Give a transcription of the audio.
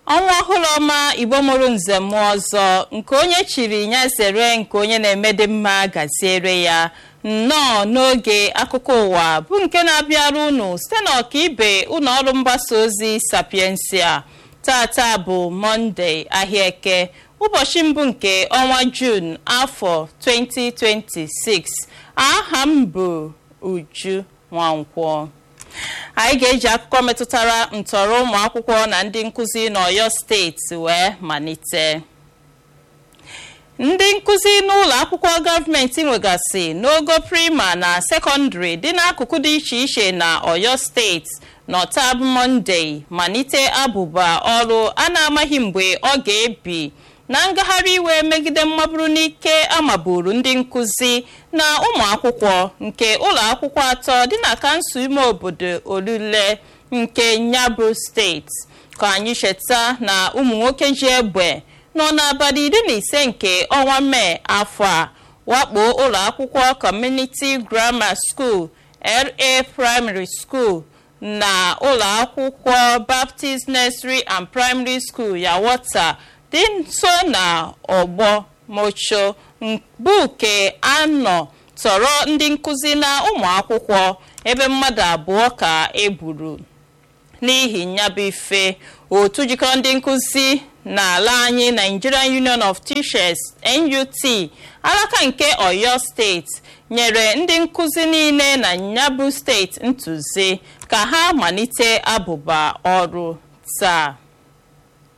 ọnwa ọhụrụ ọma igbo mụrụ nze mmụọ ọzọ nke onye chiri ya zere nke onye na-emede mma gaziere ya nnọọ n'oge akụkọ ụwa bụ nke na-abịara unu site n'ọkaibe ụlọ ọrụ mgbasa ozi sapiensia tata bụ mọnde ahịa eke ụbọchị mbụ nke ọnwa juun afọ 2026 aha m bụ uju nwankwọ anyị ga-eji akụkọ metụtara ntọrọ ụmụ akwụkwọ na ndị nkụzi n'ọyọ steeti wee malite ndị nkụzi n'ụlọ akwụkwọ gọọmenti nwegasị n'ogo prima na sekọndịrị dị n'akụkụ dị iche iche na ọyọ steeti n'ọtab mọnde malite abụba ọrụ a na-amaghị mgbe ọ ga-ebi na ngagharị iwe megide mmaburu n'ike amaburu ndị nkụzi na ụmụ akwụkwọ nke ụlọ akwụkwọ atọ dị na kansụl ime obodo olule nke nyabụ steeti ka anyị cheta na ụmụ nwoke ji egbe nọ n'abalị iri na ise nke ọnwa mee afọ a wakpo ụlọ akwụkwọ Community Grammar School LA Primary School na ụlọ akwụkwọ Baptist Nursery and Primary School Yawota dị nso na ọgbọ mocho mbuke anọ tọrọ ndị nkụzi na ụmụ akwụkwọ ebe mmadụ abụọ ka egburu n'ihi nyabụ ife otu jikọrọ ndị nkụzi n'ala anyị Nigerian Union of Teachers NUT alaka nke Oyo steeti nyere ndị nkụzi niile na nyabụ steeti ntụzi ka ha malite abụba ọrụ taa